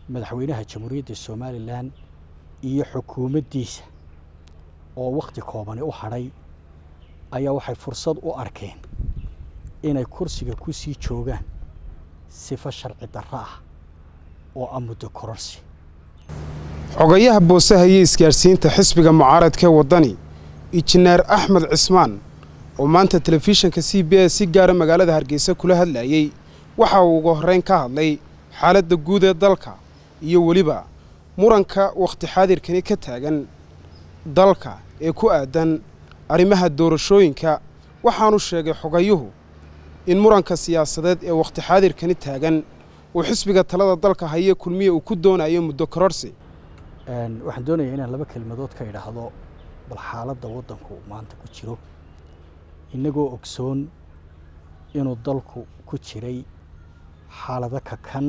madaxweynaha jamhuuriyadda somalilan iyo xukuumaddiisa oo wakhti koobani u hadhay ayaa waxay fursad u arkeen inay kursiga ku sii joogaan sifo sharci darro ah oo ah muddo kororsi xogayaha boosaha iyo isgaadhsiinta xisbiga mucaaradkee waddani injineer axmed cismaan oo maanta telefishinka c b s si gaara magaalada hargeysa kula hadlayey waxa uu ugu horrayn ka hadlay xaaladda guud ee dalka iyo weliba muranka wakhti xaadirkani ka taagan dalka ee ku aadan arrimaha doorashooyinka waxaanu sheegay xogayuhu in muranka siyaasadeed ee wakhti xaadirkani taagan uu xisbiga talada dalka haye kulmiye uu ku doonayo muddo kororsi waxaan doonayaa inaan laba kelmadood ka idhaahdo bal xaaladda waddanku maanta ku jiro innagoo ogsoon inuu dalku ku jiray xaalado kakan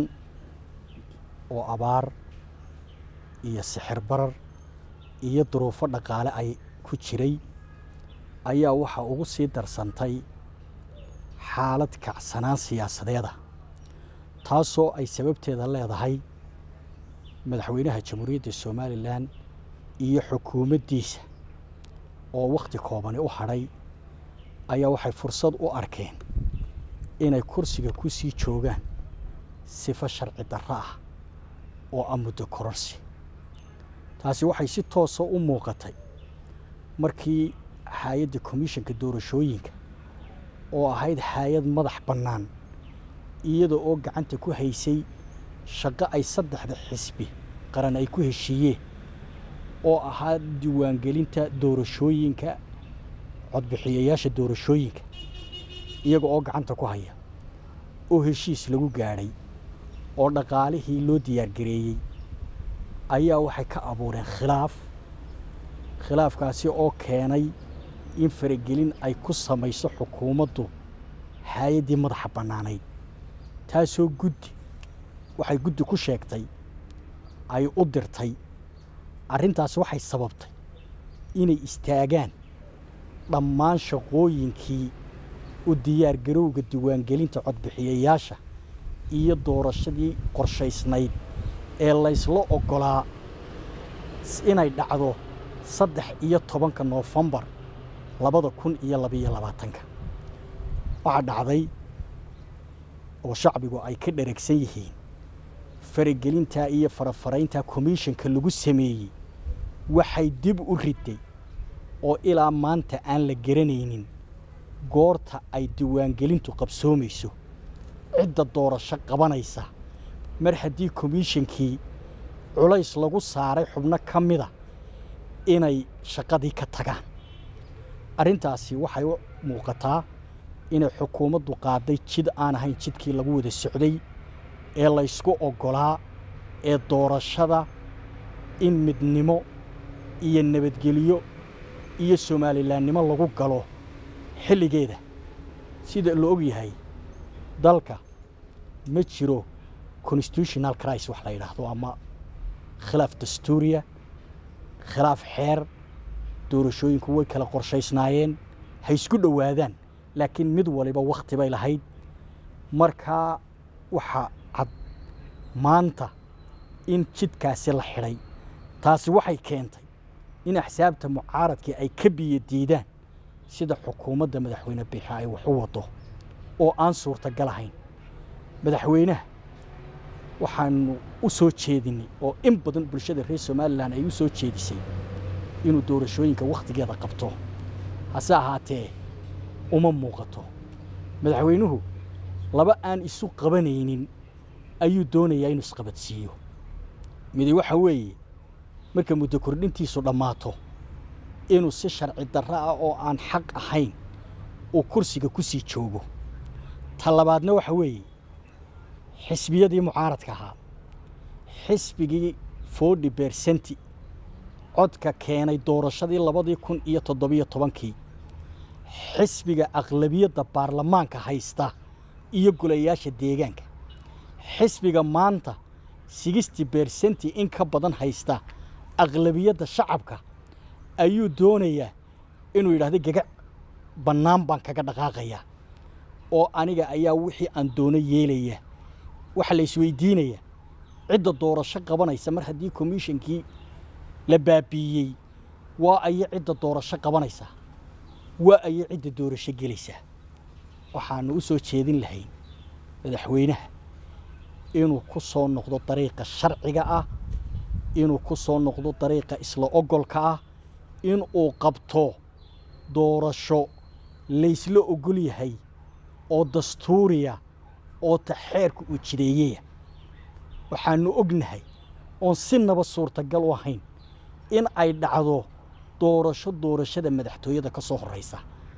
oo abaar iyo sixir barar iyo duruufo dhaqaale ay ku jiray ayaa waxaa ugu sii darsantay xaalad kacsanaan siyaasadeeda taasoo ay sababteeda leedahay madaxweynaha jamhuuriyadda somalilan iyo xukuumaddiisa oo wakhti koobani u hadhay ayaa waxay fursad u arkeen inay kursiga ku sii joogaan sifo sharci darro ah oo ah muddo kororsi taasi waxay si toosa u muuqatay markii hay-adda komishanka doorashooyinka oo ahayd hay-ad madax bannaan iyada oo gacanta ku haysay shaqo ay saddexda xisbi qaran ay ku heshiiyeen oo ahaa diiwaangelinta doorashooyinka codbixiyayaasha doorashooyinka iyaga oo gacanta ku haya oo heshiis lagu gaadhay oo dhaqaalihii loo diyaargareeyey ayaa waxay ka abuureen khilaaf khilaafkaasi oo keenay in faragelin ay ku samayso xukuumaddu hay-addii madaxa bannaanayd taasoo guddi waxay guddi ku sheegtay ay u dirtay arrintaas waxay sababtay inay istaagaan dhammaan shaqooyinkii u diyaargarowga diiwaangelinta codbixiyayaasha iyo doorashadii qorshaysnayd ee laysla oggolaa inay dhacdo saddex iyo tobanka noofembar labada kun iyo labiyo labaatanka waxaa dhacday oo shacbigu ay ka dheragsan yihiin faragelintaa iyo farafarayntaa komishanka lagu sameeyey waxay dib u riday oo ilaa maanta aan la garanaynin goorta ay diiwaangelintu qabsoomayso cidda doorasho qabanaysa mar haddii komishankii culays lagu saaray xubno ka mida inay shaqadii ka tagaan arrintaasi waxay u muuqataa inay xukuumaddu qaaday jid aan ahayn jidkii lagu wada socday ee laysku oggolaa ee doorashada in midnimo iyo nabadgelyo iyo somalilaannimo lagu galo xilligeeda sida la og yahay dalka ma jiro constitutional cris wax la yidhaahdo ama khilaaf dastuuriya khilaaf xeer doorashooyinku way kala qorshaysnaayeen ha isku dhowaadaan laakiin mid waliba wakhti bay lahayd markaa waxaa cad maanta in jidkaasi la xidhay taasi waxay keentay in axsaabta mucaaradkii ay ka biyo diidaan sida xukuumadda madaxweyne biixa ay wax u waddo oo aan suurtagal ahayn madaxweynaha waxaanu u soo jeedinay oo in badan bulshada reer somalilan ay u soo jeedisay inuu doorashooyinka wakhtigeeda qabto hase ahaatee uma muuqato madaxweynuhu laba aan isu qabanaynin ayuu doonayaa inuu isqabadsiiyo midi waxa weeye marka muddo kordhintiisu dhammaato inuu si sharci darro ah oo aan xaq ahayn uu kursiga ku sii joogo ta labaadna waxa weeye xisbiyadii mucaaradka ahaa xisbigii forty bersenti codka keenay doorashadii labadii kun iyo toddobiyo tobankii xisbiga aqlabiyadda baarlamaanka haysta iyo golayaasha deegaanka xisbiga maanta sixty bersenti in ka badan haysta aqlabiyadda shacabka ayuu doonayaa inuu yidhahdo gagac bannaan baan kaga dhaqaaqayaa oo aniga ayaa wixii aan doono yeelaya waxaa la isweydiinayaa cidda doorasho qabanaysa mar haddii komishonkii la baabiiyey waa ayo cidda doorasho qabanaysa waa ayo cidda doorasho gelaysa waxaanu u soo jeedin lahayn madaxweynaha inuu ku soo noqdo dariiqa sharciga ah inuu ku soo noqdo dariiqa isla ogolka ah in uu qabto doorasho laysla ogol yahay oo dastuuriya oo taxeerka uu jireeyaya waxaanu ognahay oon sinaba suurtagal u ahayn in ay dhacdo doorasho doorashada madaxtooyada ka soo horraysa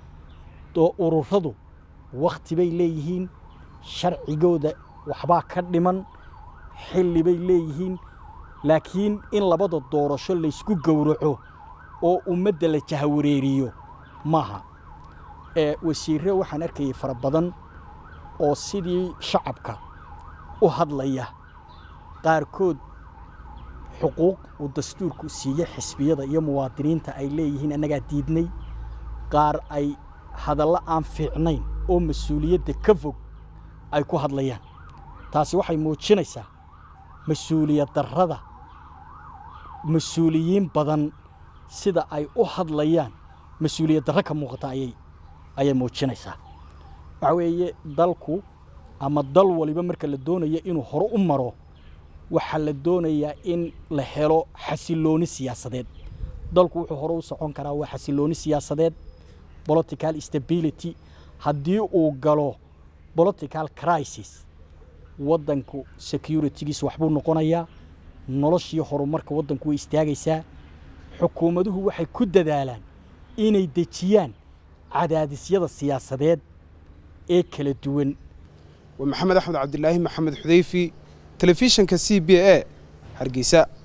ururadu wakhti bay leeyihiin sharcigooda waxbaa ka dhiman xilli bay leeyihiin laakiin in labada doorasho laysku gowraco oo ummadda la jahawareeriyo maaha ee wasiirre waxaan arkayay fara badan oo sidii shacabka u hadlaya qaarkood xuquuq uu dastuurku siiye xisbiyada iyo muwaadiniinta ay leeyihiin annagaa diidnay qaar ay hadallo aan fiicnayn oo mas-uuliyadda ka fog ay ku hadlayaan taasi waxay muujinaysaa mas-uuliyad darrada mas-uuliyiin badan sida ay u hadlayaan mas-uuliyad darro ka muuqata ayay ayay muujinaysaa waxa weeye dalku ama dal waliba marka la doonayo inuu hore u maro waxaa la doonayaa in la helo xasilooni siyaasadeed dalku wuxuu hore u socon karaa waa xasilooni siyaasadeed political stability haddii uu galo political crisis waddanku securitygiis waxbuu noqonayaa noloshii horumarka waddanku way istaagaysaa xukuumaduhu waxay ku dadaalaan inay dejiyaan cadaadisyada siyaasadeed ee kala duwan waa maxamed axmed cabdilaahi maxamed xudayfi telefishinka c b a hargeysa